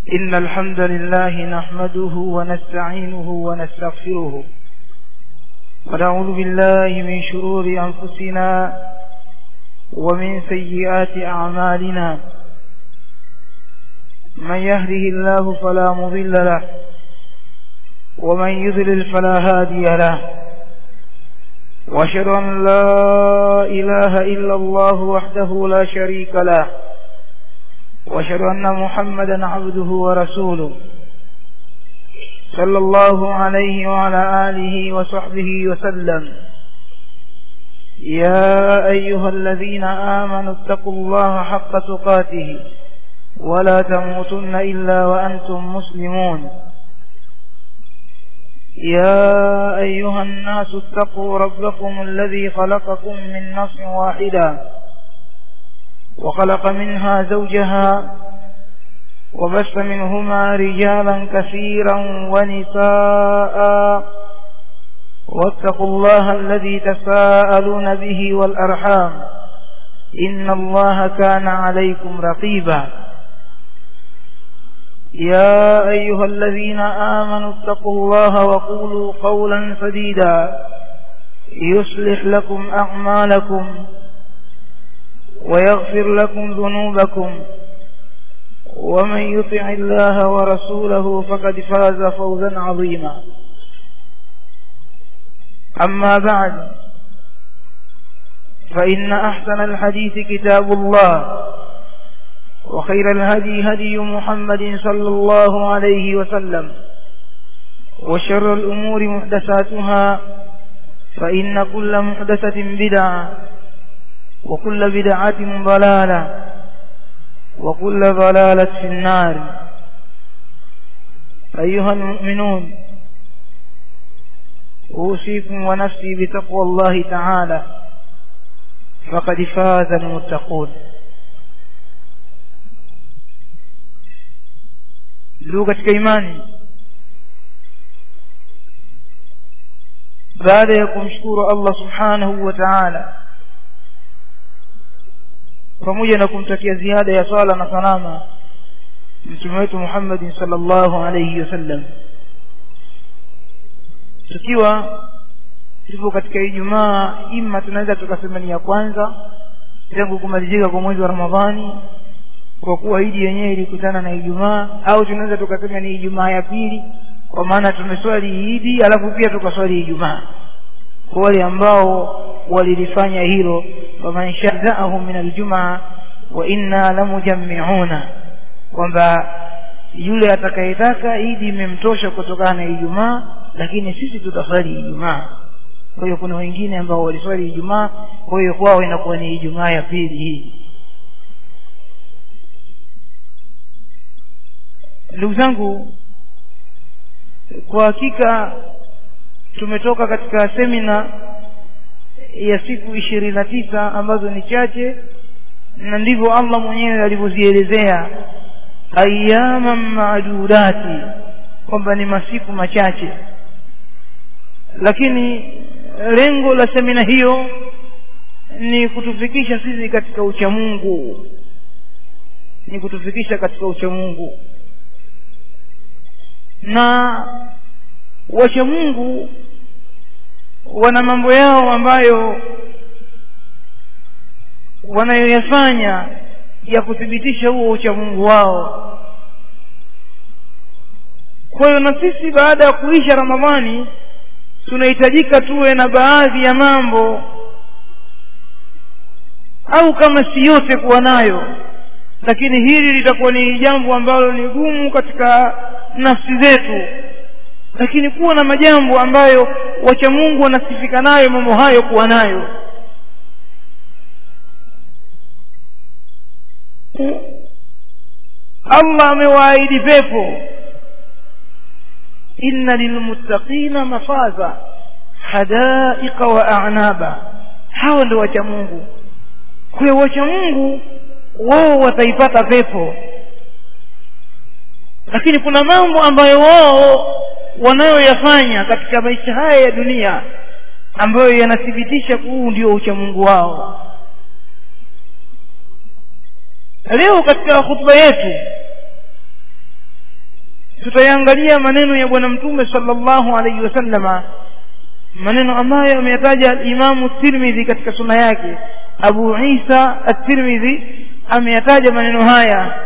إن الحمد لله نحمده ونستعينه ونستغفره ونعوذ بالله من شرور أنفسنا ومن سيئات أعمالنا من يهده الله فلا مضل له ومن يضلل فلا هادي له واشهد ان لا اله الا الله وحده لا شريك له واشهد ان محمدا عبده ورسوله صلى الله عليه وعلى اله وصحبه وسلم يا ايها الذين امنوا اتقوا الله حق تقاته ولا تموتن الا وانتم مسلمون يا أيها الناس اتقوا ربكم الذي خلقكم من نفس واحدة وخلق منها زوجها وبث منهما رجالا كثيرا ونساء واتقوا الله الذي تساءلون به والأرحام إن الله كان عليكم رقيبا يا أيها الذين آمنوا اتقوا الله وقولوا قولا سديدا يصلح لكم أعمالكم ويغفر لكم ذنوبكم ومن يطع الله ورسوله فقد فاز فوزا عظيما أما بعد فإن أحسن الحديث كتاب الله وخير الهدي هدي محمد صلى الله عليه وسلم وشر الأمور محدثاتها فإن كل محدثة بدعة وكل بدعة ضلالة وكل ضلالة في النار أيها المؤمنون أوصيكم ونفسي بتقوى الله تعالى فقد فاز المتقون ndugu katika imani baada ya kumshukuru Allah subhanahu wa ta'ala pamoja na kumtakia ziada ya swala na salama mtume wetu Muhammad sallallahu alayhi wasallam tukiwa tupo katika Ijumaa ima tunaweza tukasema ni ya kwanza tangu kumalizika kwa mwezi wa Ramadhani kwa kuwa idi yenyewe ilikutana na Ijumaa au tunaweza tukasema ni Ijumaa ya pili kwa maana tumeswali idi alafu pia tukaswali Ijumaa kwa wale ambao walilifanya hilo waman shada'ahum min aljumaa wa inna lamujammi'una kwamba yule atakayetaka idi imemtosha kutokana na Ijumaa lakini sisi tutaswali Ijumaa kwa hiyo kuna wengine ambao waliswali Ijumaa kwa hiyo kwao inakuwa ni Ijumaa ya pili hii ndugu zangu kwa hakika tumetoka katika semina ya siku ishirini na tisa ambazo ni chache na ndivyo Allah mwenyewe alivyozielezea ayyaman maadudati kwamba ni masiku machache lakini lengo la semina hiyo ni kutufikisha sisi katika uchamungu ni kutufikisha katika uchamungu na wacha Mungu wana mambo yao ambayo wanayoyafanya ya kuthibitisha huo ucha Mungu wao kwa hiyo na sisi baada ya kuisha Ramadhani tunahitajika tuwe na baadhi ya mambo au kama si yote kuwa nayo lakini hili litakuwa ni jambo ambalo ni gumu katika nafsi zetu lakini kuwa na majambo ambayo wacha Mungu wanasifika nayo mambo hayo kuwa nayo Allah amewaahidi pepo inna lilmuttaqina mafaza hadaiqa wa a'naba hawa ndio wacha Mungu kwa hiyo wacha Mungu wao wataipata pepo lakini kuna mambo ambayo wao wanayoyafanya katika maisha haya ya dunia ambayo yanathibitisha huu ndio uchamungu wao leo katika hutuba yetu tutayangalia maneno ya bwana mtume sallallahu alaihi wasallama maneno ambayo ameyataja alimamu tirmidhi katika suna yake abu isa at-tirmidhi ameyataja maneno haya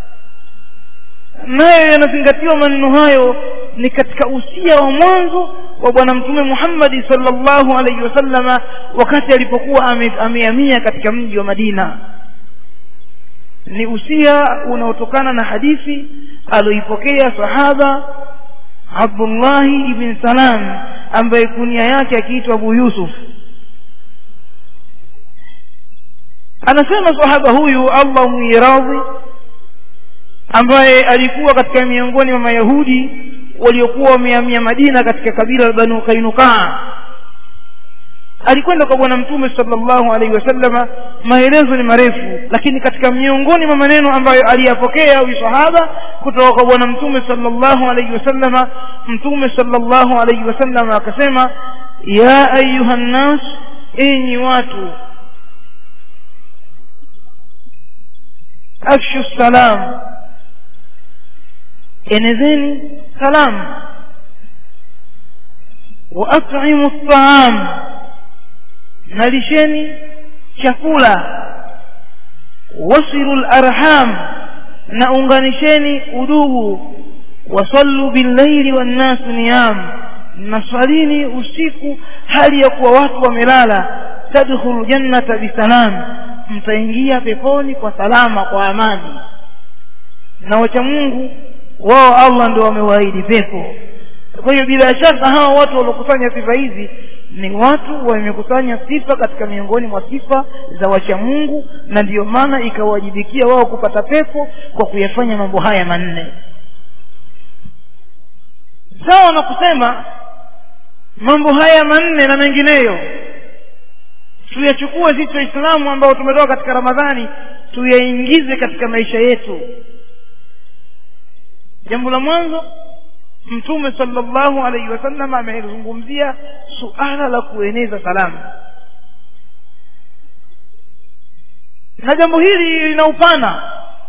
nayo yanazingatiwa maneno hayo ni katika usia wa mwanzo wa bwana mtume muhammadi sallallahu alaihi wasallama wakati alipokuwa amehamia katika mji wa madina ni usia unaotokana na hadithi aloipokea sahaba abdullahi ibn salam ambaye kunia yake akiitwa abu yusuf anasema sahaba huyu allah mwiradhi ambaye alikuwa katika miongoni mwa mayahudi waliokuwa wamehamia madina katika kabila la banu kainukaa alikwenda kwa bwana mtume sallallahu alaihi wasallama maelezo ni marefu lakini katika miongoni mwa maneno ambayo aliyapokea huyu sahaba kutoka kwa bwana mtume sallallahu alaihi wasallama mtume sallallahu alaihi wasallama akasema ya ayuha nnas enyi watu afshu salam enezeni salam wa at'imu at-ta'am nalisheni chakula wasilu larham na unganisheni udugu wasallu billaili wannasu niyam naswalini usiku hali ya kuwa watu wamelala tadkhulu jannata bisalam mtaingia peponi kwa salama kwa amani na wacha mungu wao allah ndio wamewaahidi pepo kwa hiyo bila shaka hawa watu waliokusanya sifa hizi ni watu wamekusanya sifa katika miongoni mwa sifa za wacha mungu na ndiyo maana ikawajibikia wao kupata pepo kwa kuyafanya mambo haya manne sawa na kusema mambo haya manne na mengineyo tuyachukue sisi waislamu ambao tumetoka katika ramadhani tuyaingize katika maisha yetu jambo la mwanzo mtume sallallahu alaihi wasallam amezungumzia suala la kueneza salamu na jambo hili lina upana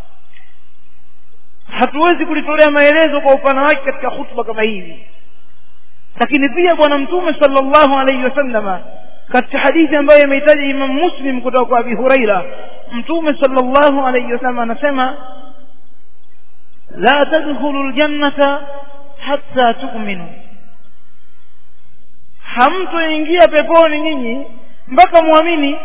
hatuwezi kulitolea maelezo kwa upana wake katika hutuba kama hivi lakini pia bwana mtume sallallahu alaihi wasallama katika hadithi ambayo imehitaja imam muslim kutoka kwa abi huraira mtume sallallahu alaihi wasallam anasema la tadkhulu ljannata hatta tu'minu hamtoingia peponi nyinyi mpaka muamini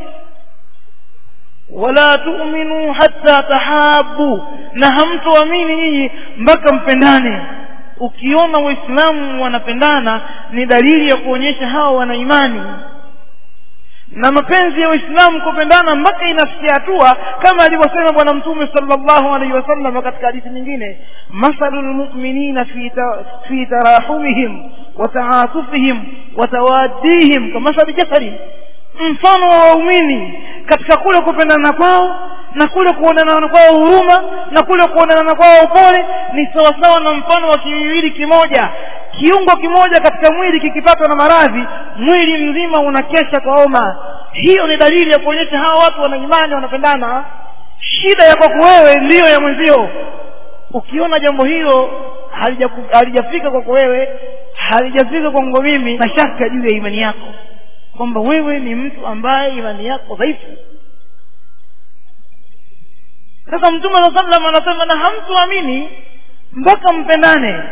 wala tu'minu hatta tahabu na hamtoamini nyinyi mpaka mpendane ukiona waislamu wanapendana ni dalili ya kuonyesha hawa wana imani na mapenzi ya waislamu kupendana mpaka inafikia hatua kama alivyosema bwana mtume sallallahu alaihi wasallam katika hadithi nyingine mathalu lmuminina fi, ta, fi tarahumihim wa taatufihim wa tawaddihim kamathali jasadi mfano wa waumini katika kule kupendana kwao na kule kuonana kwao huruma na kule kuonana kwao upole ni sawasawa na mfano wa kiwiliwili kimoja kiungo kimoja katika mwili kikipatwa na maradhi mwili mzima unakesha kwa homa hiyo ni dalili ya kuonyesha hawa watu wana imani wanapendana shida ya kwako wewe ndiyo ya mwenzio ukiona jambo hilo halijafika kwako wewe halijafika kwangu mimi na shaka juu ya imani yako kwamba wewe ni mtu ambaye imani yako dhaifu sasa mtume saa sallam anasema na hamtuamini mpaka mpendane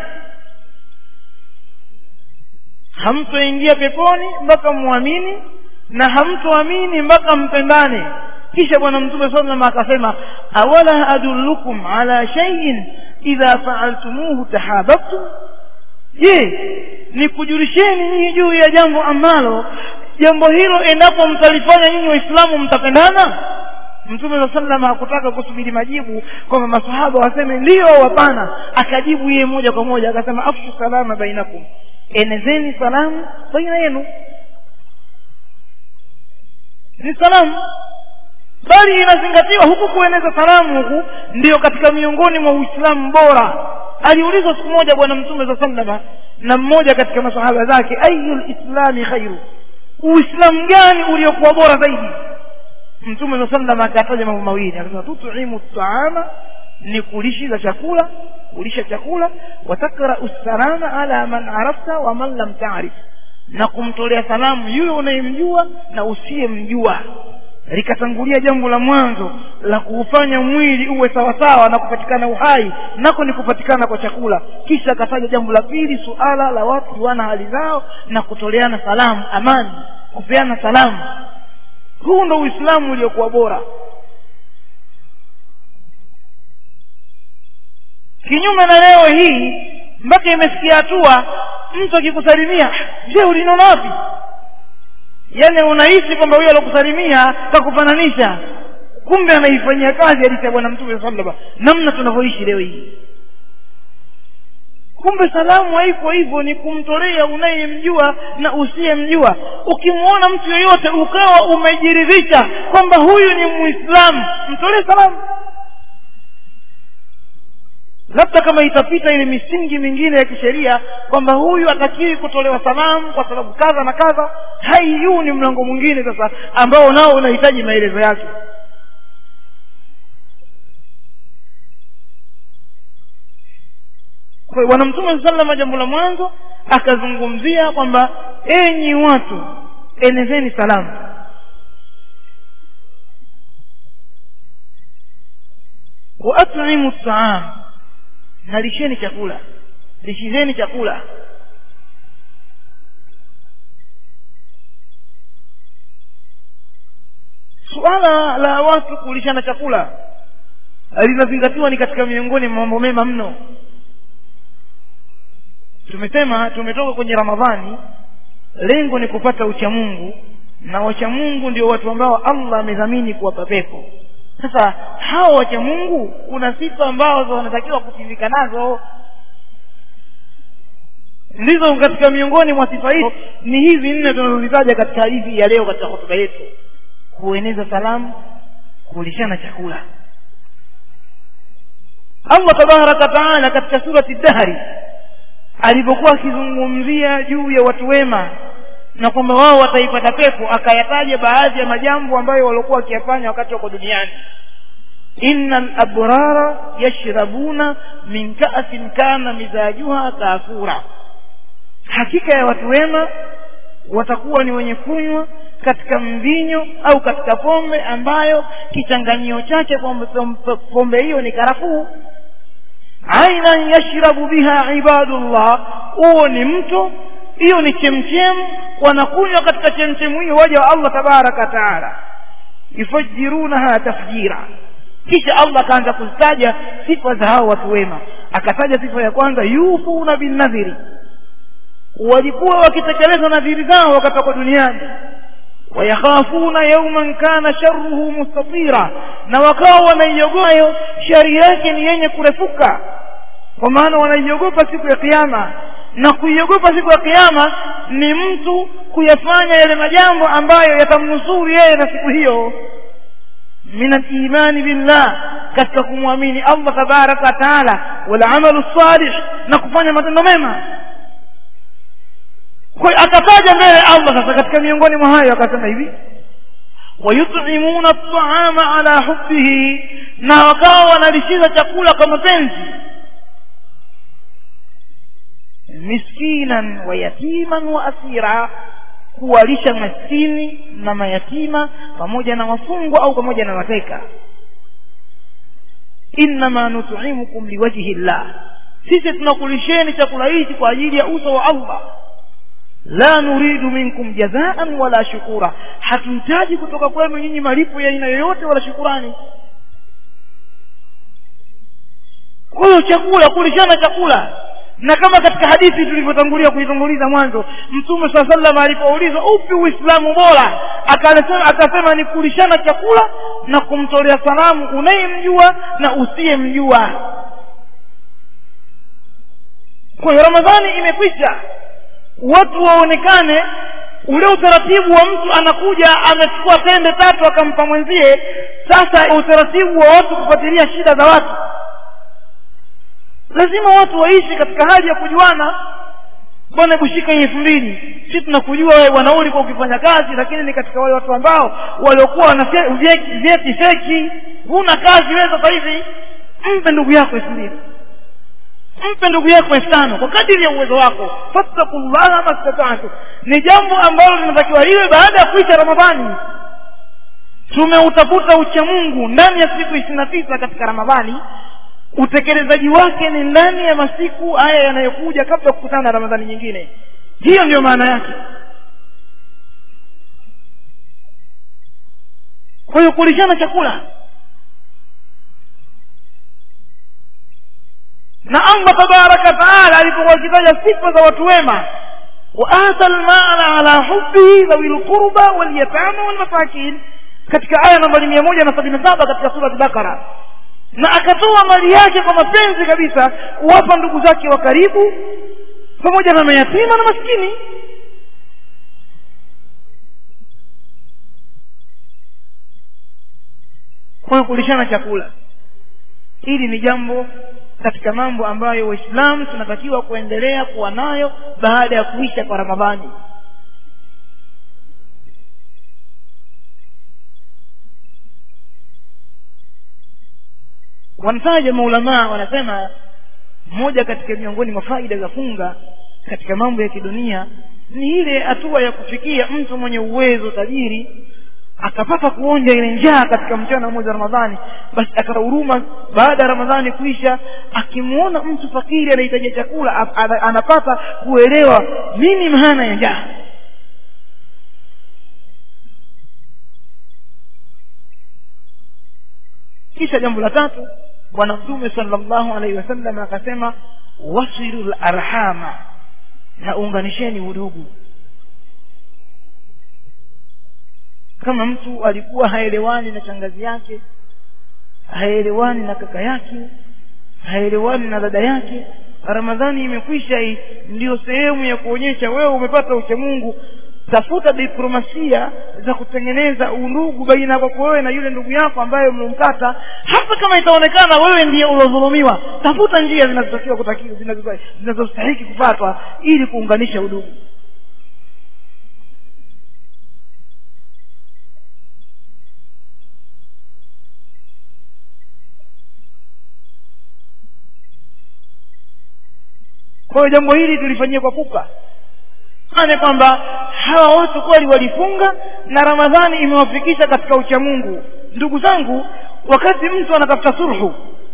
hamtoingia peponi mpaka muamini na hamtoamini mpaka mpendane kisha bwana mtume saa sallam akasema awala adullukum ala shaiin idha faaltumuhu tahababtum je nikujulisheni nyinyi juu ya jambo ambalo jambo hilo endapo mtalifanya nyinyi waislamu mtapendana mtume saa salam hakutaka kusubiri majibu kwamba masahaba waseme ndio hapana akajibu yeye moja kwa moja akasema afshu salama bainakum enezeni salamu baina yenu ni salamu bali inazingatiwa huku kueneza salamu huku ndiyo katika miongoni mwa uislamu bora aliulizwa siku moja bwana mtume saa salama na mmoja katika masahaba zake ayu lislami khairu uislamu gani uliokuwa bora zaidi mtume saa sallam akataja mambo mawili akasema tutimu taama ni kulishiza chakula kulisha chakula watakrau salama ala man arafta wa man lam taarif na kumtolea salamu yule unayemjua na usiyemjua likatangulia jambo la mwanzo la kuufanya mwili uwe sawasawa na kupatikana uhai nako ni kupatikana kwa chakula kisha akataja jambo la pili suala la watu kujuana hali zao na kutoleana salamu amani kupeana salamu huu ndo uislamu uliokuwa bora kinyume na leo hii mpaka imefikia hatua mtu akikusalimia je uliniona wapi yaani unahisi kwamba huyo alokusalimia kakufananisha kumbe anaifanyia kazi hadithi ya bwana mtume sallama namna tunavyoishi leo hii kumbe salamu haiko hivyo ni kumtolea unayemjua na usiyemjua ukimwona mtu yoyote ukawa umejiridhisha kwamba huyu ni muislamu mtolee salamu labda kama itapita ile misingi mingine ya kisheria kwamba huyu atakiwi kutolewa salamu kwa sababu kadha na kadha hai huu ni mlango mwingine sasa ambao nao unahitaji maelezo yake kwa bwana mtume salama jambo la mwanzo akazungumzia kwamba enyi watu enezeni salamu wa at'imu taam na lisheni chakula lishizeni chakula suala la watu kulishana chakula linazingatiwa ni katika miongoni mwa mambo mema mno tumesema tumetoka kwenye ramadhani lengo ni kupata uchamungu na wachamungu ndio watu ambao allah amedhamini kuwapa pepo sasa hawa wachamungu kuna sifa ambazo wanatakiwa kutimika nazo ndizo katika miongoni mwa sifa hizo ni hizi nne tunazozitaja katika hadithi ya leo katika hotuba yetu kueneza salamu kulishana chakula allah tabaraka taala katika surati dahri alipokuwa akizungumzia juu ya watu wema na kwamba wao wataipata pepo akayataja baadhi ya majambo ambayo waliokuwa wakiyafanya wakati wako duniani inna labrara yashrabuna min kaasin kana mizajuha kafura hakika ya watu wema watakuwa ni wenye kunywa katika mvinyo au katika pombe ambayo kichanganyio chake pombe, pombe hiyo ni karafuu ainan yashrabu biha ibadullah huo ni mto hiyo ni chemchemu wanakunywa katika chemchemu hiyo waja wa allah tabaraka wataala yufajirunaha tafjira kisha allah akaanza kuzitaja sifa za hao watu wema akataja sifa ya kwanza yufuna binnadhiri walikuwa wakitekeleza nadhiri zao wakatoka duniani wayakhafuna yauman kana sharruhu mustatira na wakawa wanaiogopayo shari yake ni yenye kurefuka kwa maana wanaiogopa siku ya kiama na kuiogopa siku ya kiama ni mtu kuyafanya yale majambo ambayo yatamnusuru yeye na siku hiyo min alimani billah katika kumwamini allah tabaraka wataala walamalu salih na kufanya matendo mema kwa akataja mbele allah sasa katika miongoni mwa hayo akasema hivi wayutimuna ltaama ala hubbihi na wakawa wanalishiza chakula kwa mapenzi miskinan wa yatiman wa asira kuwalisha maskini na mayatima pamoja na wafungwa au pamoja na mateka innama nutimukum liwajhi llah sisi tunakulisheni chakula hichi kwa ajili ya uso wa allah la nuridu minkum jazaan wala shukura hatuhitaji kutoka kwenu nyinyi malipo ya aina yoyote wala shukurani kwa hiyo chakula kulishana chakula na kama katika hadithi tulivyotangulia kuitanguliza mwanzo mtume saa salam alipoulizwa upi uislamu bora akasema, akasema ni kulishana chakula na kumtolea salamu unayemjua na usiyemjua kwa hiyo ramadhani imekwisha watu waonekane ule utaratibu wa mtu anakuja amechukua tende tatu akampa mwenzie sasa utaratibu wa watu kufuatilia shida za watu lazima watu waishi katika hali ya kujuana bwana kushika hii elfu mbili si tunakujua wewe bwana ulikuwa ukifanya kazi lakini ni katika wale watu ambao waliokuwa na vyeti feki huna kazi wewe sasa hivi mpe ndugu yako elfu mbili mpe ndugu yako elfu tano kwa kadiri ya uwezo wako fattakullaha mastatatu ni jambo ambalo linatakiwa liwe baada ya kuisha ramadhani tumeutafuta ucha mungu ndani ya siku ishirini na tisa katika ramadhani utekelezaji wake ni ndani ya masiku haya yanayokuja kabla ya kukutana na ramadhani nyingine hiyo ndiyo maana yake kwa hiyo kulishana chakula na allah tabaraka taala alipokuwa akitaja sifa za watu wema waata lmala ala hubihi dhawi lqurba walyatama walmasakin katika aya nambari mia moja na sabini na saba katika surati bakara na akatoa mali yake kwa mapenzi kabisa kuwapa ndugu zake wa karibu pamoja na mayatima na maskini kwa hiyo kulishana chakula hili ni jambo katika mambo ambayo waislamu tunatakiwa kuendelea kuwa nayo baada ya kuisha kwa ramadhani wanataja maulamaa wanasema moja katika miongoni mwa faida za funga katika mambo ya kidunia ni ile hatua ya kufikia mtu mwenye uwezo tajiri akapata kuonja ile njaa katika mchana wa mwezi wa ramadhani basi akata huruma baada ya ramadhani kuisha akimwona mtu fakiri anahitaji chakula anapata kuelewa nini maana ya njaa kisha jambo la tatu bwana mtume salllahu alaihi wasallam akasema wasilu larhama na unganisheni udugu kama mtu alikuwa haelewani na shangazi yake haelewani na kaka yake haelewani na dada yake ramadhani imekwisha hii ndiyo sehemu ya kuonyesha wewe umepata uchamungu tafuta diplomasia za kutengeneza undugu baina yako wewe na yule ndugu yako ambaye umemkata hata kama itaonekana wewe ndiye uliodhulumiwa tafuta njia zinazotakiwa kutakiwa zinazostahiki kufatwa ili kuunganisha udugu kwa hiyo jambo hili tulifanyia kwa pupa ane kwamba hawa watu kweli walifunga na ramadhani imewafikisha katika uchamungu ndugu zangu wakati mtu anatafuta sulhu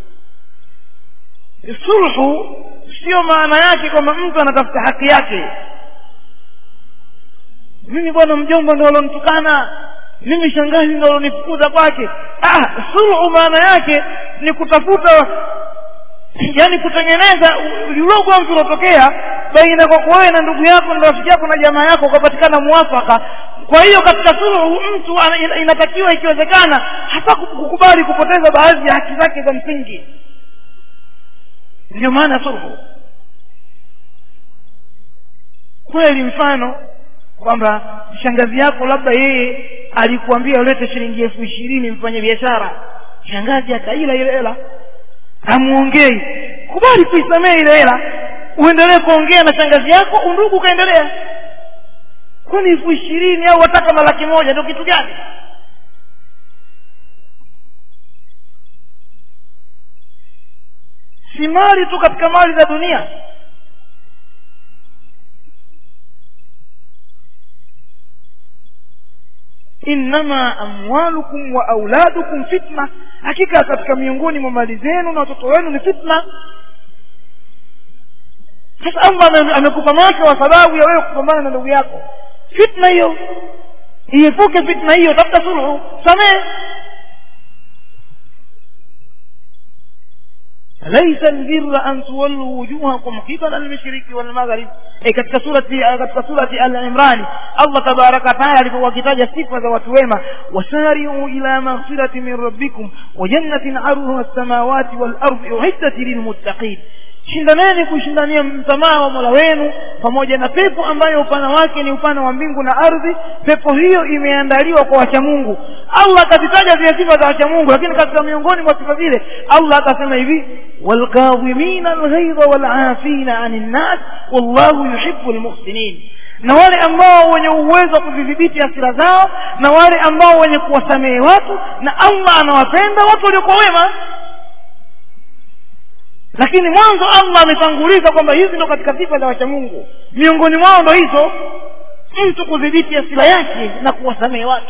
sulhu sio maana yake kwamba mtu anatafuta haki yake mimi bwana mjomba ndo alonitukana mimi shangazi ndo alonifukuza kwake ah sulhu maana yake ni kutafuta yani kutengeneza ulogomvi uliotokea baina kwako wewe na ndugu yako na rafiki yako na jamaa yako ukapatikana muwafaka kwa hiyo katika suluhu mtu inatakiwa ikiwezekana hata kukubali kupoteza baadhi ya haki zake za msingi ndio maana suluhu kweli mfano kwamba shangazi yako labda yeye alikuambia ulete shilingi elfu ishirini mfanye biashara shangazi akaila ile hela hamuongei kubali kuisamehe ile hela uendelee kuongea na shangazi yako undugu ukaendelea kwani elfu ishirini au wataka na laki moja ndio kitu gani si mali tu katika mali za dunia innama amwalukum wa auladukum fitna hakika katika miongoni mwa mali zenu na watoto wenu ni fitna sasa allah amekupa macho wa sababu ya wewe kupambana na ndugu yako fitna hiyo iepuke fitna hiyo tafuta sulhu samehe ليس البر أن تولوا وجوهكم قبل المشرق والمغرب أي katika surati katika surati al-Imran Allah tabaraka taala alipokuwa akitaja sifa za watu wema wasari'u ila maghfirati min rabbikum wa jannatin 'arduha as-samawati wal ardi uiddat lilmuttaqin shindaneni kushindania msamaha wa mola wenu pamoja na pepo ambayo upana wake ni upana wa mbingu na ardhi pepo hiyo imeandaliwa kwa wachamungu allah akazitaja zile sifa za wachamungu lakini katika miongoni mwa sifa zile allah akasema hivi walkadhimina alghaidha walafina ani nnas wallahu yuhibu lmuhsinin na wale ambao wenye uwezo wa kuzidhibiti hasira zao na wale ambao wenye kuwasamehe watu na allah anawapenda watu waliokuwa wema lakini mwanzo allah ametanguliza kwamba hizi ndo katika sifa za wacha mungu miongoni mwao ndo hizo mtu kudhibiti asila yake na kuwasamehe watu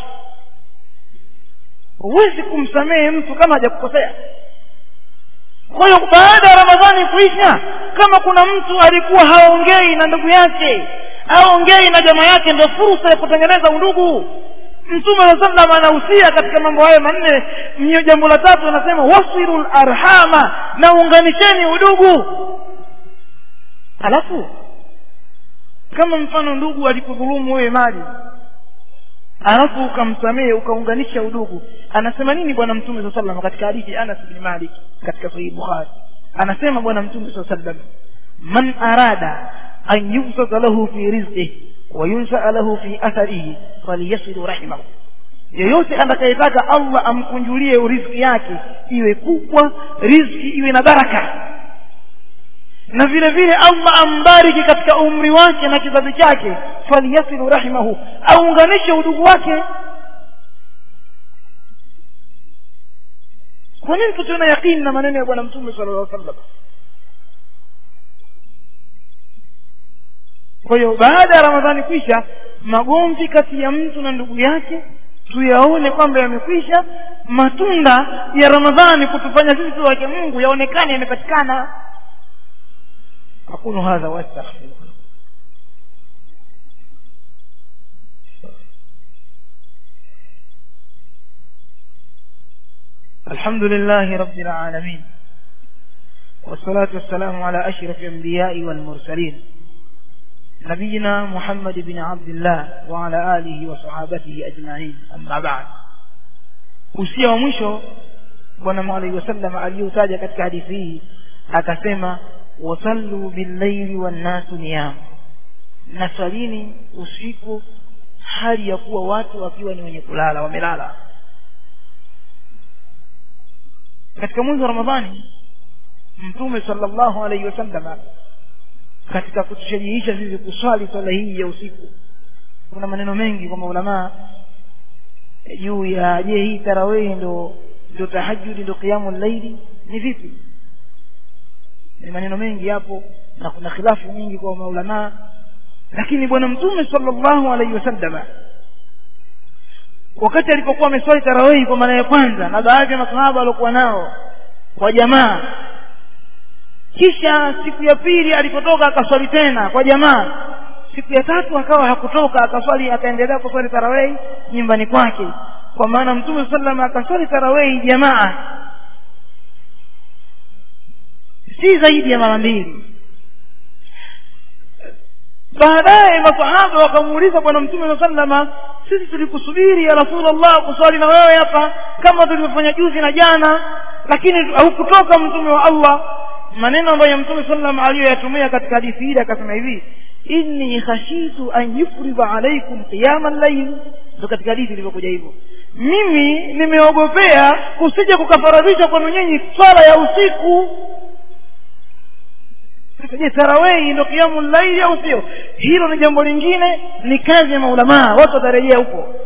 huwezi kumsamehe mtu kama hajakukosea kwa hiyo baada ya ramadhani kuisha kama kuna mtu alikuwa haongei na ndugu yake haongei na jamaa yake ndio fursa ya kutengeneza undugu mtume saa sallam anahusia katika mambo hayo manne mnyo jambo la tatu anasema wasilu larhama na unganisheni udugu halafu kama mfano ndugu alikudhulumu wewe mali alafu ukamsamehe ukaunganisha udugu anasema nini bwana mtume saa sallam katika hadithi anas bni malik katika sahihi bukhari anasema bwana mtume saa sallam man arada an yubsata lahu fi rizqih wa yunsaa lahu fi atharihi falyasilu rahimahu yeyote atakayetaka allah amkunjulie riziki yake iwe kubwa riziki iwe na baraka na vile vile allah ambariki katika umri wake na kizazi chake falyasilu rahimahu aunganishe udugu wake kwa nini tusiona yaqini na maneno ya bwana mtume sala llah sallam kwa hiyo baada ya ramadhani kwisha magomvi kati ya mtu na ndugu yake tuyaone kwamba yamekwisha matunda ya ramadhani kutufanya sisi wake mungu yaonekane yamepatikana aqulu hadha wastaghfirullah الحمد لله رب العالمين والصلاة والسلام على أشرف الأنبياء والمرسلين نبينا محمد بن عبد الله وعلى آله وصحابته أجمعين أما بعد usia wa mwisho bwana alaihi wasallam aliyotaja katika hadithi hii akasema wasallu billaili wannasu niyam na swalini usiku hali ya kuwa watu wakiwa ni wenye kulala wamelala katika mwezi wa ramadhani mtume sallallahu alaihi wasallama katika kutushajihisha sisi kuswali swala hii ya usiku kuna maneno mengi kwa maulamaa juu ya je hii tarawehi ndo ndo tahajudi ndo qiyamu llaili ni vipi ni maneno mengi hapo na kuna khilafu nyingi kwa maulamaa lakini bwana mtume sallallahu alaihi wasallama wakati alipokuwa ameswali tarawehi kwa mara ya kwanza na baadhi ya masahaba waliokuwa nao kwa jamaa kisha siku ya pili alipotoka akaswali tena kwa jamaa siku ya tatu akawa hakutoka akaswali akaendelea kuswali tarawehi nyumbani kwake kwa maana mtume sallam akaswali tarawehi jamaa si zaidi ya mara mbili baadaye masahaba wakamuuliza bwana mtume saa sallama sisi tulikusubiri ya rasulllah kuswali na wewe hapa kama tulivyofanya juzi na jana lakini haukutoka mtume wa allah maneno ambayo mtume sallam aliyoyatumia katika hadithi hili akasema hivi inni khashitu an yufridha alaikum qiyama llail ndo katika hadithi ilivyokuja hivyo mimi nimeogopea kusija kukafaradhisha kwenu nyinyi swala ya usiku je tarawehi ndo kiamu llaili au sio hilo ni jambo lingine ni kazi ya maulamaa watu watarejea huko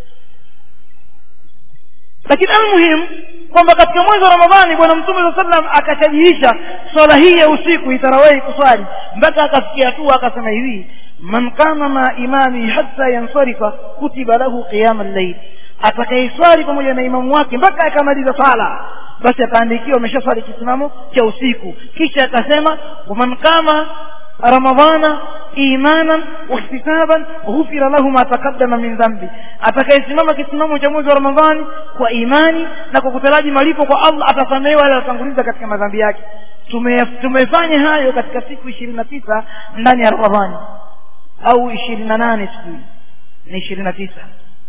lakini almuhimu kwamba katika mwezi wa ramadhani bwana mtume saa sallam akashajihisha swala hii ya usiku itarawehi kuswali mpaka akafikia hatua akasema hivi man kama ma imami hata yansarifa kutiba lahu qiyama llail atakayeswali pamoja na imamu wake mpaka akamaliza swala basi ataandikiwa ameshaswali kisimamo cha usiku kisha akasema waman kama ramadhana imanan wahtisaban ghufira lahu ma taqaddama min dhambi atakayesimama kisimamo cha mwezi wa ramadhani kwa imani na kwa kutaraji malipo kwa allah atasamehewa yale aliyotanguliza katika madhambi yake tumefanya hayo katika siku ishirini na tisa ndani ya ramadhani au ishirini na nane sijui ni ishirini na tisa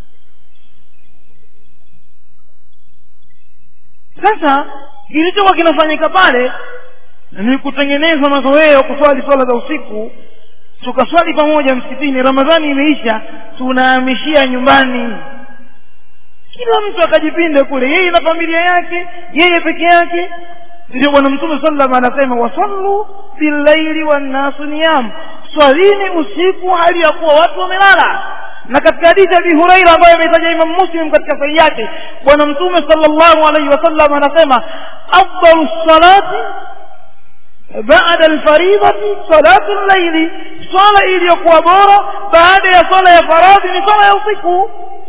sasa kilichokuwa kinafanyika pale ni kutengeneza mazoea ya kuswali swala za usiku tukaswali pamoja msikitini ramadhani imeisha tunahamishia nyumbani kila mtu akajipinde kule yeye na familia yake yeye peke yake ndio bwana mtume sallam anasema wasallu billaili wannasu niyam swalini usiku hali ya kuwa watu wamelala na katika hadithi ya abi huraira ambayo ameitaja imam muslim katika sahihi yake bwana mtume sallallahu alaihi wasallam anasema afdalu salati baada alfaridati salatu llaili swala iliyokuwa bora baada ya swala ya faradhi ni swala ya usiku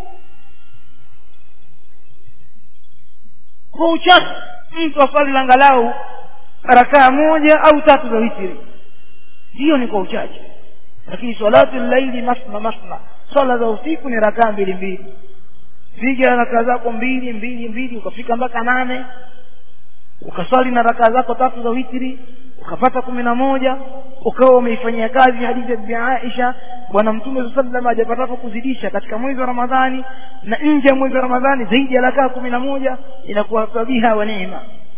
kwa uchache mtu aswali langalau rakaa moja au tatu za witiri hiyo ni kwa uchache lakini salatu llaili masna masna swala za usiku ni rakaa mbili mbili piga rakaa zako mbili mbili mbili ukafika mpaka nane ukaswali na rakaa zako tatu za witiri ukapata kumi na moja ukawa umeifanyia kazi hadithi ya bibi aisha bwana mtume saa salam hajapatapo kuzidisha katika mwezi wa ramadhani na nje ya mwezi wa ramadhani zaidi ya rakaa kumi na moja inakuwa sabiha wa neema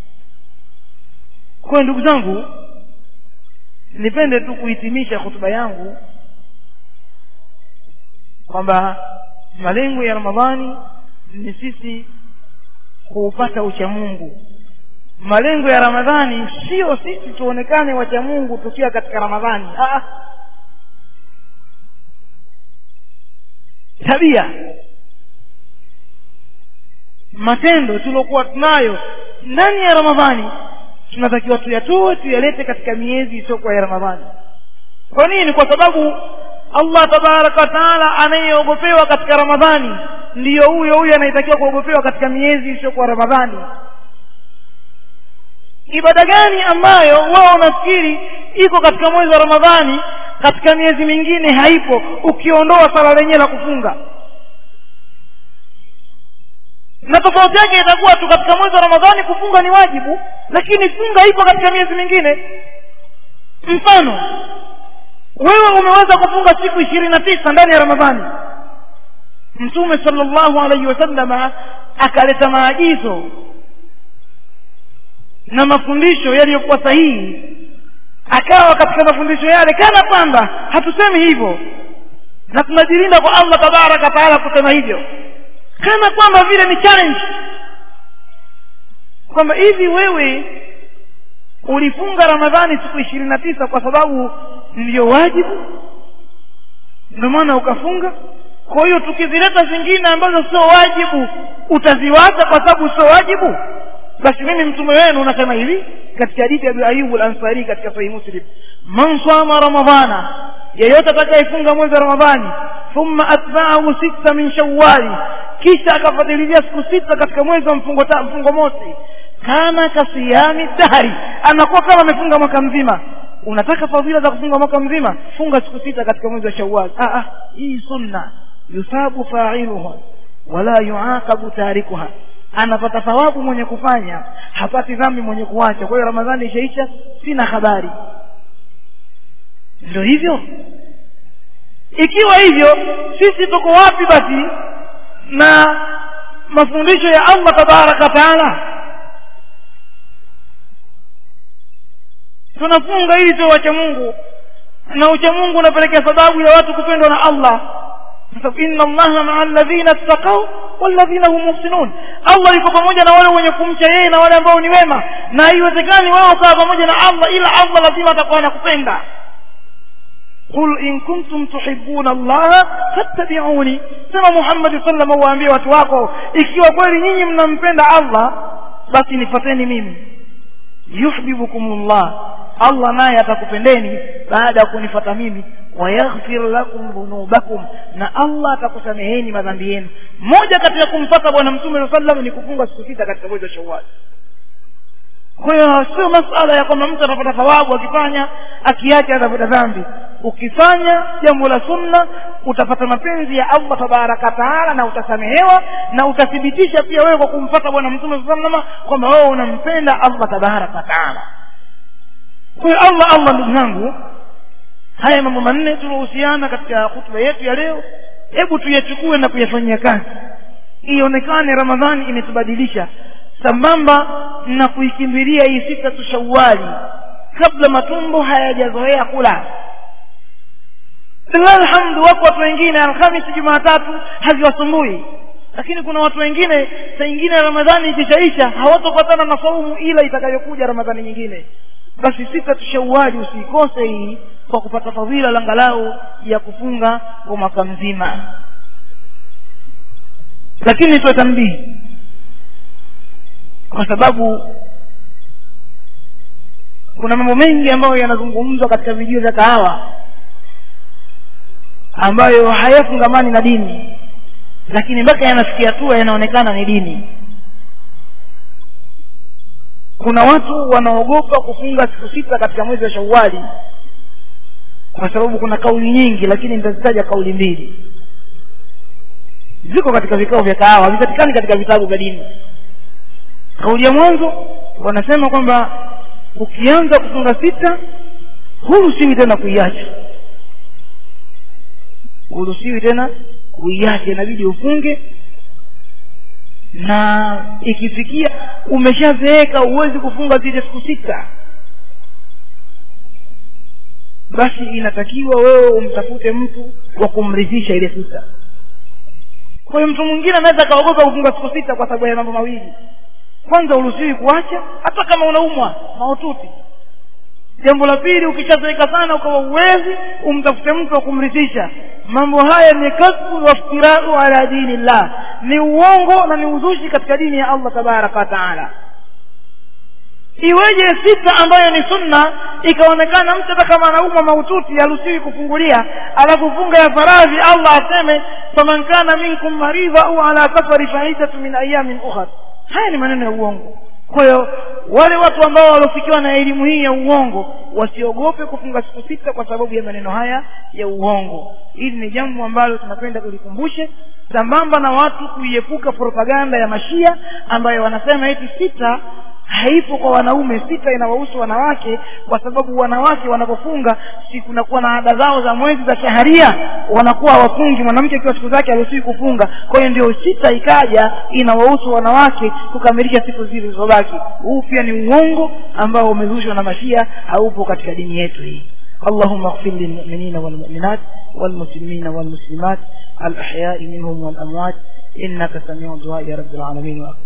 kwayo ndugu zangu nipende tu kuhitimisha hotuba yangu kwamba malengo ya ramadhani ni sisi kuupata uchamungu malengo ya ramadhani sio sisi tuonekane wacha mungu tukiwa katika ramadhani Aa. tabia matendo tuliokuwa tunayo ndani ya ramadhani tunatakiwa tuyatoe tuyalete katika miezi isiyokuwa ya ramadhani kwa nini kwa sababu allah tabaraka wataala anayeogopewa katika ramadhani ndiyo huyo huyo anayetakiwa kuogopewa katika miezi isiyokuwa ramadhani ibada gani ambayo wao unafikiri iko katika mwezi wa ramadhani katika miezi mingine haipo ukiondoa sala lenyewe la kufunga na tofauti yake itakuwa tu katika mwezi wa ramadhani kufunga ni wajibu lakini funga ipo katika miezi mingine mfano wewe umeweza kufunga siku ishirini na tisa ndani ya ramadhani mtume sallallahu alaihi wasallama akaleta maagizo na mafundisho yaliyokuwa sahihi akawa katika mafundisho yale kana kwamba hatusemi hivyo na tunajilinda kwa allah tabaraka taala kusema hivyo kana kwamba vile ni challenge kwamba hivi wewe ulifunga ramadhani siku ishirini na tisa kwa sababu ndiyo wajibu ndio maana ukafunga kwa hiyo tukizileta zingine ambazo sio wajibu utaziwacha kwa sababu sio wajibu basi mimi mtume wenu unasema hivi katika hadithi ya Abu Ayyub al-Ansari katika Sahih Muslim man sama ramadhana yeyote atakayefunga mwezi wa Ramadhani thumma atba'ahu sita min shawwali kisha akafadhilia siku sita katika mwezi wa mfungo ta, mfungo mosi kana kasiyami dahari anakuwa kama amefunga mwaka mzima unataka fadhila za kufunga mwaka mzima funga siku sita katika mwezi wa Shawwal ah ah hii sunna yusabu fa'iluha wala yuaqabu tarikuha anapata thawabu mwenye kufanya hapati dhambi mwenye kuacha kwa hiyo ramadhani ishaisha sina habari ndio hivyo ikiwa hivyo sisi tuko wapi basi na mafundisho ya allah tabaraka taala tunafunga ili tuwe wacha mungu na ucha mungu unapelekea sababu ya watu kupendwa na allah inna allaha maa alladhina ttaqau walladhina hum muhsinun allah yuko pamoja na wale wenye kumcha yeye na wale ambao ni wema na haiwezekani wewe ukawa pamoja na allah ila allah lazima atakuwa anakupenda qul in kuntum tuhibbuna allaha fattabi'uni sema muhammad sallam waambie watu wako ikiwa kweli nyinyi mnampenda allah basi nifateni mimi yuhibbukumullah allah naye atakupendeni baada ya kunifata mimi wayaghfir lakum dhunubakum na allah atakusameheni madhambi yenu moja kati ya kumfata bwana mtume saa sallam ni kufunga siku sita katika mwezi wa shawali kwa hiyo sio masala ya kwamba mtu atapata thawabu akifanya akiacha atapata dhambi ukifanya jambo la sunna utapata mapenzi ya allah tabaraka taala na utasamehewa na utathibitisha pia wewe kwa kumfata bwana mtume saa salama kwamba wewe unampenda allah tabaraka taala kwa hiyo allah allah ndugu zangu haya mambo manne tunahusiana katika hutuba yetu ya leo hebu tuyachukue na kuyafanyia kazi ionekane ramadhani imetubadilisha sambamba na kuikimbilia hii sita tu shawali kabla matumbo hayajazoea kula lillahi alhamdu wako watu wengine alhamisi jumatatu haziwasumbui lakini kuna watu wengine saa ingine ramadhani ikishaisha hawatopatana na saumu ila itakayokuja ramadhani nyingine basi sita tushauaji usiikose hii kwa kupata fadhila langalau ya kufunga kwa mwaka mzima lakini tuwe tambihi kwa sababu kuna mambo mengi ambayo yanazungumzwa katika video za kahawa ambayo hayafungamani na dini lakini mpaka yanafikia hatua yanaonekana ni dini kuna watu wanaogopa kufunga siku sita katika mwezi wa shawali kwa sababu kuna kauli nyingi lakini nitazitaja kauli mbili ziko katika vikao vya kahawa havipatikani katika vitabu vya dini kauli ya mwanzo wanasema kwamba ukianza kufunga sita huruhusiwi tena kuiacha huruhusiwi tena kuiacha inabidi ufunge na ikifikia umeshazeeka huwezi kufunga zile siku sita basi inatakiwa wewe umtafute mtu wa kumridhisha ile sita kwa hiyo mtu mwingine anaweza akaogopa kufunga siku sita kwa sababu ya mambo mawili kwanza uruhusiwi kuacha hata kama unaumwa mahututi jambo la pili ukishazoeka sana ukawa uwezi umtafute mtu wa kumrithisha mambo haya ni kasbu waftirau ala dini llah ni uongo na ni uzushi katika dini ya allah tabaraka wataala iweje sita ambayo ni sunna ikaonekana mtu hata kama anaumwa maututi haruhusiwi kufungulia alafu funga ya faradhi allah aseme faman kana minkum maridha au ala safari faidatu min ayamin ukhar haya ni maneno ya uongo kwa hiyo wale watu ambao waliofikiwa na elimu hii ya uongo wasiogope kufunga siku sita kwa sababu ya maneno haya ya uongo hili ni jambo ambalo tunapenda tulikumbushe sambamba na watu kuiepuka propaganda ya mashia ambayo wanasema eti sita haipo kwa wanaume sita inawahusu wanawake kwa sababu wanawake wanapofunga si kunakuwa na ada zao za mwezi za shaharia wanakuwa hawafungi mwanamke akiwa siku zake haruhusiwi kufunga kwa hiyo ndio sita ikaja inawahusu wanawake kukamilisha siku zile zilizobaki huu pia ni uongo ambao umezushwa na mashia haupo katika dini yetu hii اللهم اغفر للمؤمنين والمؤمنات والمسلمين والمسلمات الأحياء منهم والأموات إنك سميع دعاء يا رب العالمين وأكبر